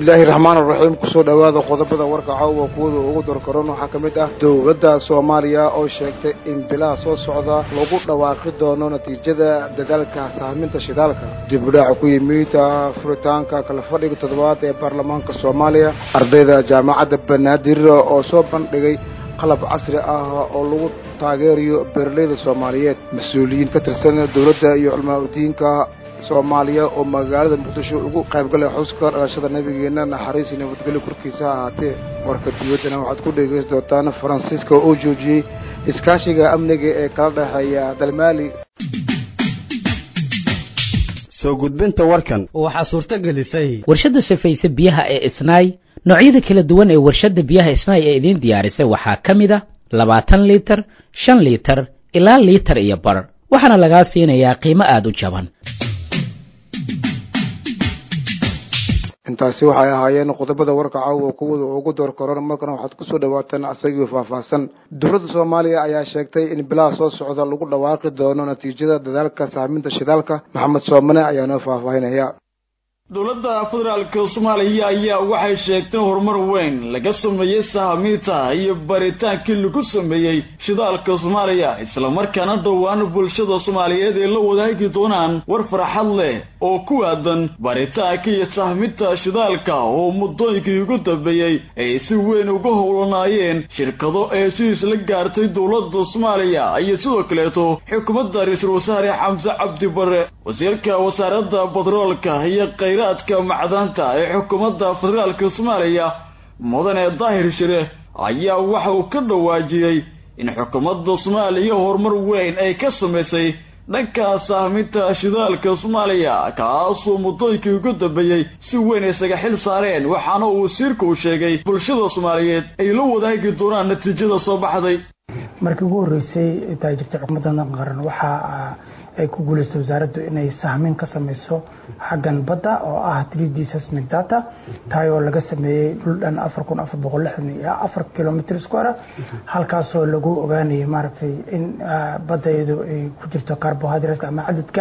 bismillaahi raxmaan raxiim kusoo dhowaada qodobada warka caawa kuwada ugu dorkaroon waxaa ka mid ah dowladda soomaaliya oo sheegtay in bilaha soo socda lagu dhawaaqi doono natiijada dadaalka sahminta shidaalka dib udhaca ku yimid furitaanka kala fadhiga toddobaad ee baarlamaanka soomaaliya ardayda jaamacadda banaadir oo soo bandhigay qalab casri ah oo lagu taageerayo beeraleyda soomaaliyeed mas-uuliyiin ka tirsan dowladda iyo culmaa-udiinka soomaaliya oo magaalada muqdisho ugu qaybgalay xuska dhalashada nabigeena naxariis iyo nabadgelyo korkiisa ahaatee warka dibaddana waxaad ku dhegaysan doontaan faransiiska oo joojiyey iskaashiga amniga ee kala dhexeeya dalmaali soo gudbinta warkan waxaa suurto gelisay warshadda safayse biyaha ee isnaay noocyada kala duwan ee warshadda biyaha isnaay ee idiin diyaarisay waxaa ka mid a labaatan liitar shan liitar ilaa liitar iyo bar waxaana lagaa siinayaa qiimo aada u jaban intaasi waxay ahaayeen qodobada warka caawa kuwada ugu door koran markana waxaad kusoo dhawaataan asagii faahfaahsan dowladda soomaaliya ayaa sheegtay in bilaha soo socda lagu dhawaaqi doono natiijada dadaalka sahminta shidaalka maxamed soomane ayaa noo faahfaahinaya dowladda federaalka soomaaliya ayaa waxay sheegtay horumar weyn laga sameeyey sahamiinta iyo baritaankii lagu sameeyey shidaalka soomaaliya islamarkaana dhowaan bulshada soomaaliyeed ay la wadaagi doonaan war farxad leh oo ku aadan baritaanka iyo sahminta shidaalka oo muddooyinkii ugu dambeeyey ay si weyn uga howlanaayeen shirkado ee sidiis la gaartay dowladda soomaaliya iyo sidoo kaleeto xukuumadda ra-iisul wasaare xamse cabdi bare wasiirka wasaaradda batroolka iyo khayraadka macdaanta ee xukuumadda federaalka soomaaliya mudane daahir shire ayaa waxa uu ka dhawaajiyey in xukuumadda soomaaliya horumar weyn ay ka samaysay dhanka sahminta shidaalka soomaaliya kaasoo muddooyinkii ugu dambeeyey si weyn isaga xil saareen waxaana uu wasiirka uu sheegay bulshada soomaaliyeed ay la wadaagi doonaan natiijada soo baxday markii ugu horreysay intaa jirtay xukuumadda qaran waxaa ay ku guuleystay wasaaraddu inay sahmin ka samayso xaggan badda oo ah three d seismic data taay oo laga sameeyey dhul dhan afar kun afar boqol lixdan iyo afar kilomitr square halkaasoo lagu ogaanayay maaragtay in badda iyadu ay ku jirto carbohydratka ama cadadka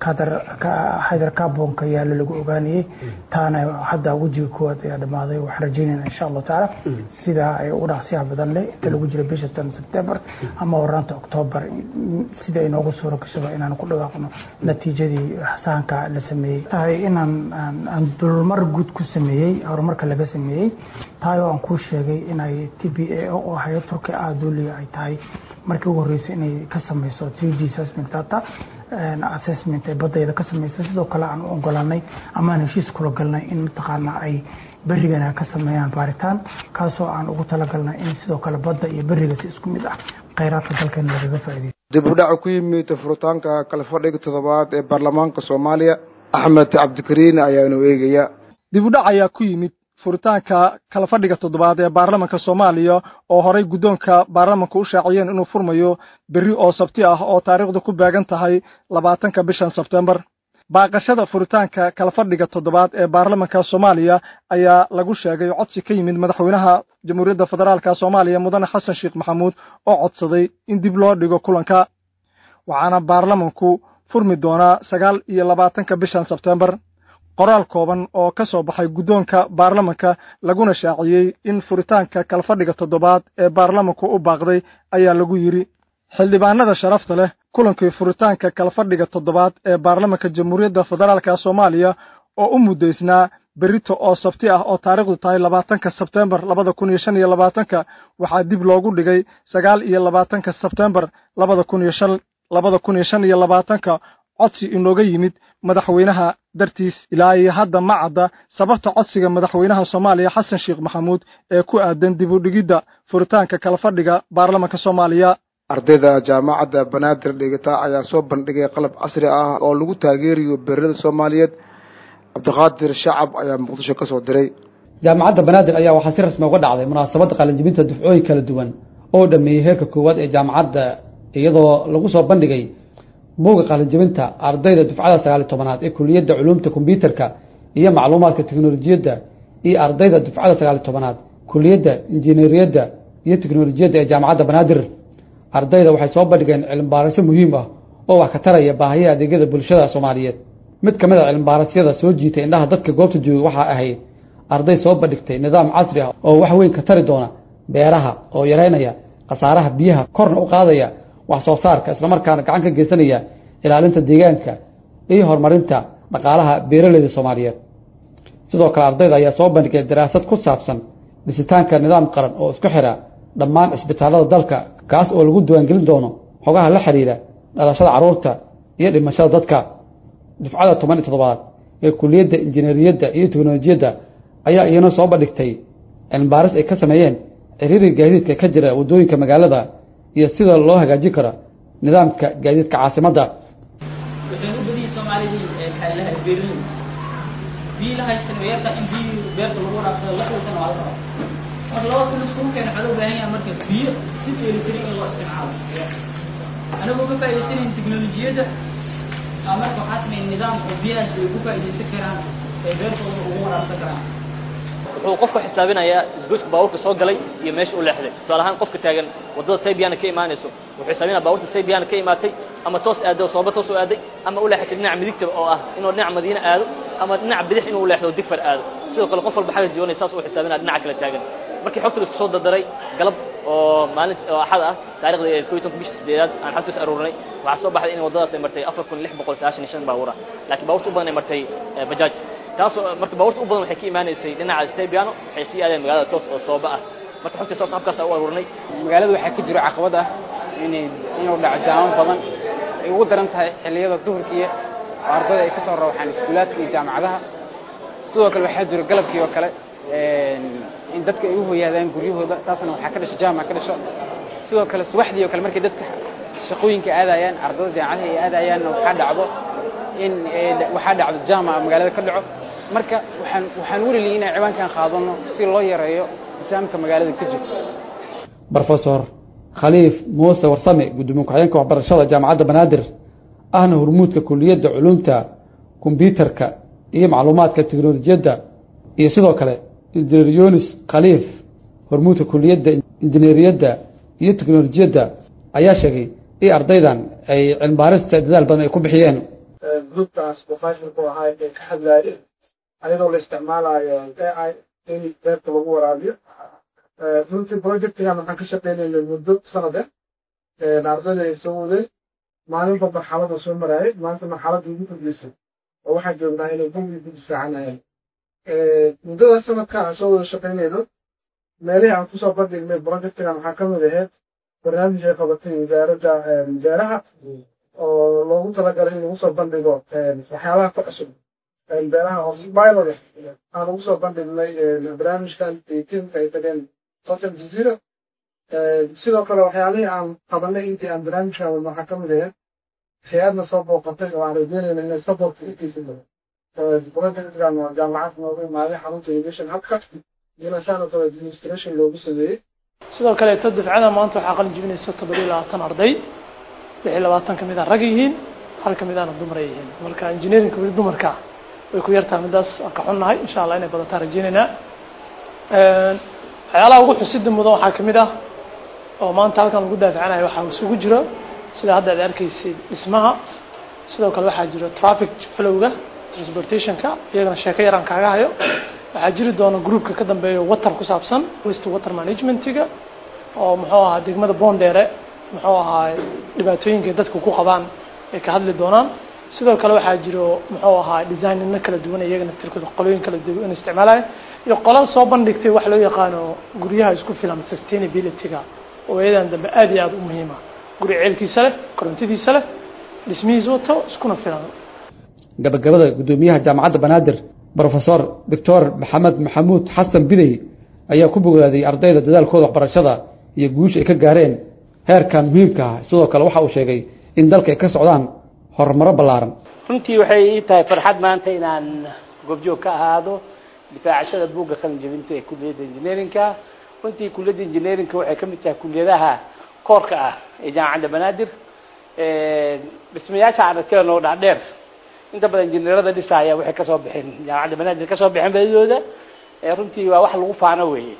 hydrocarbonka yaalo lagu ogaanayay taana hadda wejiga koowaad ayaa dhamaaday waxaan rajeynayna insha allahu tacaala sidaa ay ugu dhaqsiyaha badan leh inta lagu jiro bisha tan september ama waraanta octoober sida inoogu suuro gashaba inaan ku dhawaaqno natiijadii sahanka la sameeyey tahay inaan aan dulmar guud ku sameeyey horumarka laga sameeyey tahay oo aan kuu sheegay inay t b a oo hay turki ah duuliga ay tahay markii ugu horreysay inay ka sameyso three d seismic data assessment ay badayda ka sameysay sidoo kale aan u ogolanay amaan heshiis kula galnay in mataqaana ay berigana ka sameeyaan baaritaan kaasoo aan ugu talagalnay in sidoo kale badda iyo beriga si isku mid ah khayraadka dalkeena lagaga faa'iideysto dib u dhaca ku yimid furitaanka kala fadhiga toddobaad ee baarlamaanka soomaaliya axmed cabdikariin ayaa inuu eegaya dib u dhac ayaa ku yimid furitaanka kala fadhiga toddobaad ee baarlamanka soomaaliya oo horay guddoonka baarlamanka u shaaciyeen inuu furmayo berri oo sabti ah oo taariikhdu ku beegan tahay labaatanka bishan sebtembar baaqashada furitaanka kala fadhiga toddobaad ee baarlamanka soomaaliya ayaa lagu sheegay codsi ka yimid madaxweynaha jamhuuriyadda federaalka soomaaliya mudane xasan sheekh maxamuud oo codsaday in dib loo dhigo kulanka waxaana baarlamanku furmi doonaa sagaal iyo labaatanka bishan sebtembar qoraal kooban oo ka soo baxay guddoonka baarlamanka laguna shaaciyey in furitaanka kala fadhiga toddobaad ee baarlamanku u baaqday ayaa lagu yidhi xildhibaanada sharafta leh kulankii furitaanka kala fadhiga toddobaad ee baarlamanka jamhuuriyadda federaalka soomaaliya oo u muddaysnaa berito oo sabti ah oo taariikhdu tahay labaatanka sebtembar labada kun iyo shan iyo labaatanka waxaa dib loogu dhigay sagaal iyo labaatanka sebtembar labada kun iyo shan labada kun iyo shan iyo labaatanka codsi inooga yimid madaxweynaha dartiis ilaa iyo hadda ma cadda sababta codsiga madaxweynaha soomaaliya xasan sheekh maxamuud ee ku aadan dib u dhigidda furitaanka kala fadhiga baarlamanka soomaaliya ardayda jaamacadda banaadir dhigata ayaa soo bandhigay qalab casri ah oo lagu taageerayo beerada soomaaliyeed cabdiqaadir shacab ayaa muqdisho ka soo diray jaamacadda banaadir ayaa waxaa si rasmi uga dhacday munaasabadda qalinjibinta dufcooyin kala duwan oo dhameeyey heerka koowaad ee jaamacadda iyadoo lagu soo bandhigay buuga qalinjibinta ardayda dufcada sagaali tobanaad ee kuliyadda culuumta kombyuutarka iyo macluumaadka teknolojiyadda iyo ardayda dufcada sagaali tobanaad kuliyadda injineeriyadda iyo teknolojiyadda ee jaamacadda banaadir ardayda waxay soo bandhigeen cilmibaarisyo muhiim ah oo wax ka taraya baahiyaha adeegyada bulshada soomaaliyeed mid ka mid a cilmibaarasyada soo jiitay indhaha dadka goobta jooga waxaa ahayd arday soo bandhigtay nidaam casri ah oo wax weyn ka tari doona beeraha oo yareynaya khasaaraha biyaha korna u qaadaya wax soo saarka islamarkaana gacan ka geysanaya ilaalinta deegaanka iyo horumarinta dhaqaalaha beeraleyda soomaaliyeed sidoo kale ardayda ayaa soo bandhigay daraasad ku saabsan dhisitaanka nidaam qaran oo isku xidha dhammaan cisbitaalada dalka kaas oo lagu diiwaangelin doono xogaha la xidhiidha dhalashada carruurta iyo dhimashada dadka dufcada toban iyo toddobaad ee kuliyadda injineeriyadda iyo teknolojiyadda ayaa iyana soo bandhigtay cilmibaaris ay ka sameeyeen ciriiriga gaadiidka ka jira waddooyinka magaalada iyo sida loo hagaajin karo nidaamka gaadiidka caasimadda waxay u badiyay soomaalidii xeelaha beerlin biyo la haystan weerta in biyo beerta lagu waraabsado la xulsan waa la rabaa marka laba kun iskugu keena waxaa loo baahan yahay marka biyo si dheelitiran in loo isticmaalo anagoo ka faa'idaysanayn teknolojiyadda aa marka waxaa sameyn nidaam oo biyahaas ay ku faa'iidaysan karaan ee beertooda ugu waraabsan karaan wuxuu qofku xisaabinayaa isgoyska baabuurka soo galay iyo meesha u leexday tusaale ahaan qofka taagan waddada saybiyaana ka imaanayso wuxuu xisaabinaya baabuurta saybiyaana ka imaatay ama toos aaday oo sooba toos u aaday ama u leexatay dhinaca midigta oo ah inuu dhinaca madiine aado ama dhinaca bidix inuu leexdo digfar aado sidoo kale qof walba xagga jiwanay saas uu xisaabinaya dhinaca kale taagan markii xogta la isku soo dardaray galab oo maalin oo axad ah taarikhda koo iyo tobanka bisha sideedaad aan xogtaas aruurinay waxaa soo baxday in waddadaas ay martay afar kun lix boqol sagaashan iyo shan baabuur ah laakiin baabuurta u badan ay martay bajaaj taasoo marka baabuurta u badan waxay ka imaanaysay dhinaca saybiano waxay sii aadeen magaalada toos oo sooba ah marka xogta saas habkaas u aruurinay magaalada waxaa ka jiro caqabad ah inay inuu dhaco jaamo badan ay ugu daran tahay xilliyada duhurkiiya oo ardayda ay ka soo rawaxaan iskuulaadka iyo jaamacadaha sidoo kale waxaa jiro galabkii oo kale in dadka ay u hoyaadaan guryahooda taasna waxaa ka dhasho jaamac ka dhasho sidoo kale subaxdii oo kale markay dadka shaqooyinka aadayaan ardayda jaamacadaha ay aadayaanna waxaa dhacdo in waxaa dhacdo jaamaca magaalada ka dhaco marka waxaan waxaan weliliyay inaan ciwaankan qaadano si loo yareeyo jaamka magaalada ka jiro brofesor khaliif muuse warsame gudoomiye ku-xigeenka waxbarashada jaamacadda banaadir ahna hormuudka kuliyadda culumta kombyuutarka iyo macluumaadka teknolojiyadda iyo sidoo kale injineer yunis khaliif hormuudka kuliyadda injineeriyadda iyo teknolojiyadda ayaa sheegay in ardaydan ay cilmibaarista dadaal badan ay ku bixiyeen gruubkaas professorku ahaa ee ka hadlaayeen ayadoo la isticmaalayo ai in beerta lagu waraabiyo runtii projectigan waxaan ka shaqeynaynay muddo sanade ardayda ay soo wadeen maalinba marxalada soo maraayay maanta marxaladda ugu dambeysay oo waxaan joognaa inay gumbi ku difaacanayaan muddada sanadkan aan soo wada shaqeynayno meelihii aan kusoo bandhignay projectigan waxaa ka mid ahayd barnaamij ay qabatay wasaaradda beeraha oo loogu talagalay in lagu soo bandhigo waxyaabaha ku cusub beeraha oo pilot aan ugu soo bandhignay barnaamijkan tiimka ay tageen total jazeera sidoo kale waxyaalihii aan qabanay intii aan barnaamijkan wadno waxaa ka mid ahayd hay-adna soo booqatay oo aan rajeynayna inay supportka intiisa badan projectkan waa jaamacad noogu imaaday xarunta education habka iyana saan oo kale administration loogu sameeyey sidoo kaleeto dafcada maanta waxaa qalin jibinaysa toddoba iyo labaatan arday lix iyo labaatan ka mid a rag yihiin hal ka mid aana dumar ay yihiin marka engineerinka weli dumarka way ku yartahay midaas aan ka xunnahay insha allah inay badataan rajeynaynaa waxyaalaha ugu xusida mudan waxaa kamid ah oo maanta halkan lagu daafacanayo waxaa isugu jiro sida hadda ad arkaysay dhismaha sidoo kale waxaa jiro traffic flowga transportationka iyagana sheeko yaraan kaaga hayo waxaa jiri doona groupka ka dambeeyo water ku saabsan waste water managementiga oo muxuu ahaa degmada boondheere muxuu ahaa dhibaatooyinka dadka ku qabaan ay ka hadli doonaan sidoo kale waxaa jiro muxuu ahaa designino kala duwan iyaga naftirkooda qolooyin kala duwan isticmaalaya iyo qola soo bandhigtay wax loo yaqaano guryaha isku filan sustainability-ga oo iyadan dambe aad iyo aada u muhiima guri ceelkiisa leh korontadiisa leh dhismihiisa wato iskuna filan gabagabada guddoomiyaha jaamacadda banaadir brofesor doctor maxamed maxamuud xasan bidey ayaa ku bogaaday ardayda dadaalkooda waxbarashada iyo guusha ay ka gaareen heerkan muhiimka ah sidoo kale waxa uu sheegay in dalka ay ka socdaan horumaro ballaaran runtii waxay ii tahay farxad maanta inaan goobjoog ka ahaado difaacashada buugga qalin jebinta ee kuliyadda engineerinka runtii kuliyadda engineerinka waxay ka mid tahay kuliyadaha koorka ah ee jaamacadda banaadir dhismayaasha aragteen oo dhaadheer inta badan injineerada dhisaaya waxay kasoo bixeen jaamacadda banaadir kasoo bixeen badidooda runtii waa wax lagu faano weeye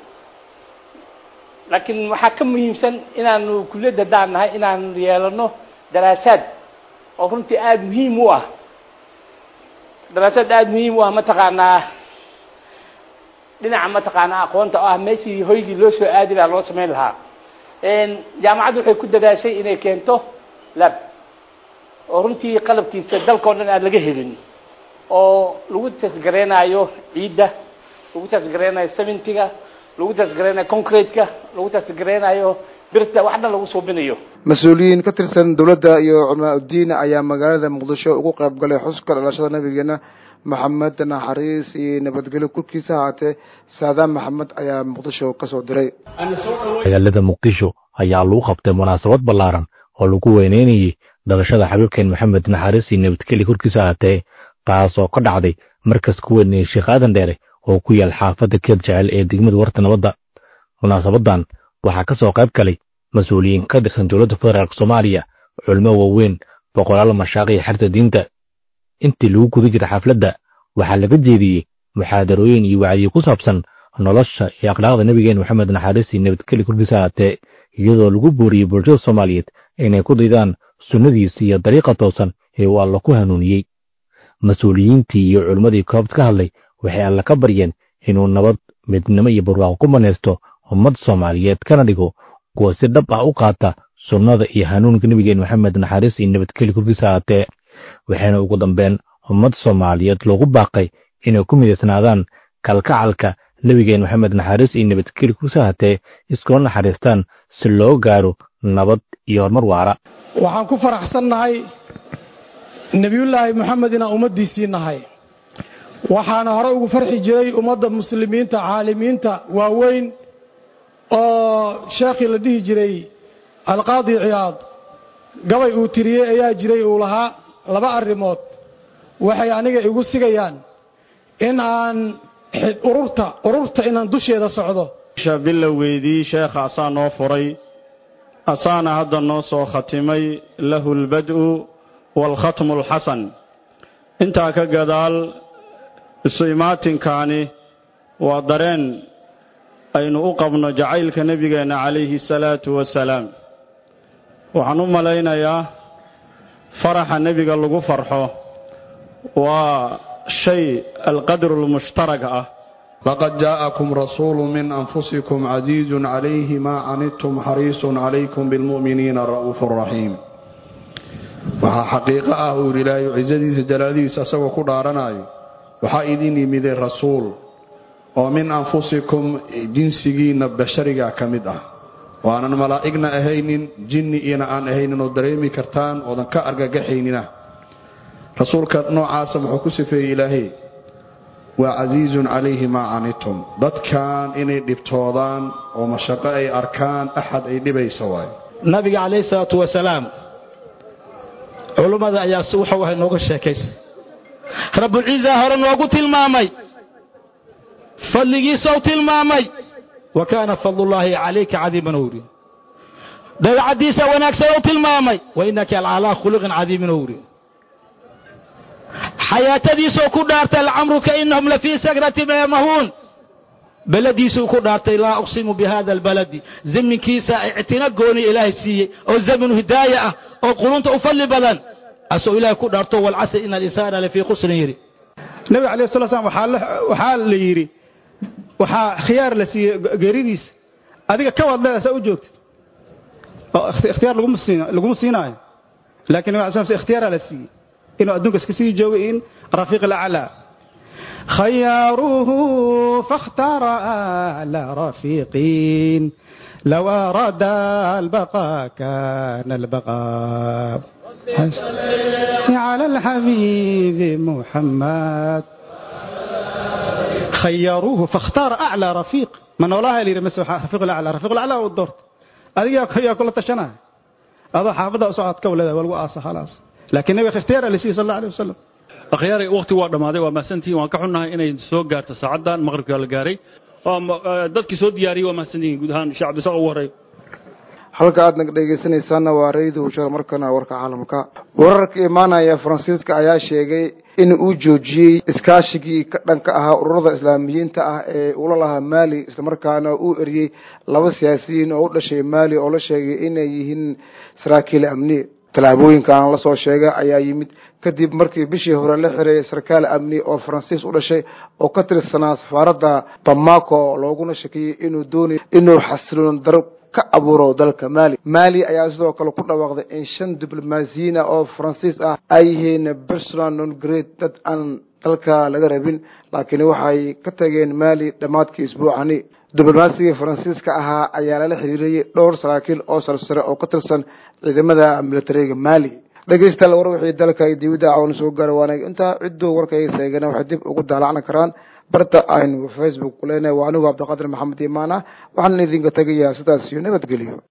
laakiin waxaa ka muhiimsan inaanu kuliyadda haddaan nahay inaanu yeelano daraasaad oo runtii aada muhiim u ah daraasaad aada muhiim u ah mataqaanaa dhinaca mataqaana aqoonta oo ah meeshii hoygii loo soo aadi lahaa loo samayn lahaa jaamacaddu waxay ku dadaashay inay keento lab oo runtii qalabkiisa dalkao dhan aan laga helin oo lagu tasgareynayo ciidda lagu tasgareynayo seventyga lagu tasgareynayo concrete-ka lagu tasgareynayo birta wax dhan lagu suubinayo mas-uuliyiin ka tirsan dowladda iyo culamaa uddiin ayaa magaalada muqdisho ugu qayb galay xuska dhalashada nabigeena maxamed naxariis iyo nabadgelyo korkiisa ahaatee saadaan maxamed ayaa muqdisho kasoo diray magaalada muqdisho ayaa lagu qabtay munaasabad ballaaran oo lagu weyneynayay dhalashada xabiibkeen maxamed naxariis iyo nabadgelyo korkiisa ahaatee taasoo ka dhacday markas ku weynayay sheekh aadan dheere oo ku yaal xaafadda keed jecel ee degmada warta nabadda munaasabadan waxaa ka soo qayb galay mas-uuliyiin ka tirsan dowladda federaalk soomaaliya culimo waaweyn boqolaal mashaaq iyo xerta diinta intii lagu guda jira xafladda waxaa laga jeediyey muxaadarooyin iyo wacyi ku saabsan nolosha iyo akhlaaqda nebigeen maxamed naxariis iyo nabadgeli korkiisa ahaatee iyadoo lagu booriyey bulshada soomaaliyeed inay ku daydaan sunnadiisa iyo dariiqa toosan ee uu alla ku hanuuniyey mas-uuliyiintii iyo culimmadii koobta ka hadlay waxay alla ka baryeen inuu nabad midnimo iyo barwaaqo ku manaysto ummad soomaaliyeed kana dhigo kuwa si dhab ah u qaata sunnada iyo hanuunka nebigeen maxamed naxariis iyo nabadgeli korkiisa ahaatee waxayna ugu dambeen ummad soomaaliyeed loogu baaqay inay ku midaysnaadaan kalkacalka nebigeen maxamed naxariis iyo nabadgeli korkiisa ahaatee iskula naxariistaan si loo gaaro nabad iyo horumar waara waxaan ku faraxsannahay nebiyullaahi moxamed inaan ummaddiisii nahay waxaana hore ugu farxi jiray ummadda muslimiinta caalimiinta waaweyn oo sheekhii la dhihi jiray alqaadi ciyaad gabay uu tiriyey ayaa jiray uu lahaa laba arrimood waxay aniga igu sigayaan in aan ururta ururta inaan dusheeda socdo bilowgeydii sheekha asaa noo furay asaana hadda noo soo khatimay lahu albad'u waalkhatmu alxasan intaa ka gadaal isu imaatinkaani waa dareen aynu u qabno jacaylka nebigeenna calayhi salaatu wasalaam waxaan u malaynayaa faraxa nebiga lagu farxo waa shay alqadru lmushtarag ah laqad jaa'akum rasuulu min anfusikum casiizun calayhi maa canidtum xariisun calaykum bilmu'miniina ra'uufu raxiim waxaa xaqiiqo ah uu yidhi ilaahay cisadiisa jalaadiisa asagoo ku dhaaranayo waxaa idin yimiday rasuul oo min anfusikum jinsigiinna bashariga ka mid ah oo aanan malaa'igna ahaynin jinni iyana aan ahaynin oo dareemi kartaan oodan ka argagaxaynina rasuulka noocaasa muxuu ku sifeeyey ilaahay waa casiizun calayhi maa canidtum dadkan inay dhibtoodaan oo mashaqo ay arkaan axad ay dhibaysa waayo nabiga calayhi salaatu wasalaam culummada ayaa wuxuu ahay nooga sheekaysay rabbulciisa hore noogu tilmaamay fadligiisou tilmaamay wa kaana fadlullaahi calayka cadiiman owri dabeecaddiisa wanaagsan ou tilmaamay wa innaka alcalaa khuluqin cadiimin owri xayaatadiisuu ku dhaartay lacamruka inahum lafii sakrati mahuun beladiisuu ku dhaartay laa uqsimu bihada albaladi zaminkiisa ictina gooni ilaahay siiyey oo zaminu hidaaya ah oo qulunta u fadli badan asoo ilaahay ku dhaarto walcasri ina alinsaana lafii khusrin yidhi nabiga alayh sala slam waxaa la yidhi waxaa khiyaar la siiyey geeridiisa adiga ka waad leedahay saa u joogtid oo ikhtiyaar laguma siinaayo laakiin nabiga alay sl ikhtiyaaraa la siiyey inuu adduunka iska sii joogo in rafiiq alaclaa خياروه فاختار آل رفيقين لو أراد البقاء كان البقاء على الحبيب محمد خيروه فاختار أعلى رفيق من والله اللي رمسه رفيق الأعلى رفيق الأعلى والدورت أديك يا كل تشنا هذا حافظ أصعد كولده والوقاصة خلاص لكن نبي اختيار اللي صلى الله عليه وسلم akhyaaray wakhti waa dhammaaday waa mahadsantihiin waan ka xunnahay inay soo gaarto saacaddan maqribka la gaaray dadkii soo diyaariyey waa mahadsantihiin guud ahaan shacab isaga ugu horreey halka aad naga dhegaysanaysaana waa rayida ushar markana warka caalamka wararka imaanaya faransiiska ayaa sheegay in uu joojiyey iskaashigii ka dhanka ahaa ururada islaamiyiinta ah ee ula lahaa maali islamarkaana uu eriyey laba siyaasiyiin oo u dhashay maali oo la sheegay inay yihiin saraakiil amni tallaabooyinkan lasoo sheegay ayaa yimid kadib markii bishii hore la xireeyay sarkaal amni oo faransiis u dhashay oo ka tirsanaa safaaradda bamako looguna shakiyey inuu doonayo inuu xasiloon daro ka abuuro dalka mali mali ayaa sidoo kale ku dhawaaqday in shan diblomaasiyiina oo faransiis ah ay yihiin personal non grade dad aan dalka laga rabin laakiin waxay ka tageen mali dhammaadkii isbuucani diblomaasiga faransiiska ahaa ayaa lala xiriiriyey dhowr saraakiil oo sarsare oo ka tirsan ciidamada militariga mali dhegeystayaal war wixii dalka iyo dibadda cawn soo gaara waanag intaa cidduu warkayga seegana waxay dib ugu daalacni karaan barta aynu facebook ku leenahay waa anigu cabdiqaadir maxamed imaan ah waxaan idinka tegayaa sidaas iyo nabadgelyo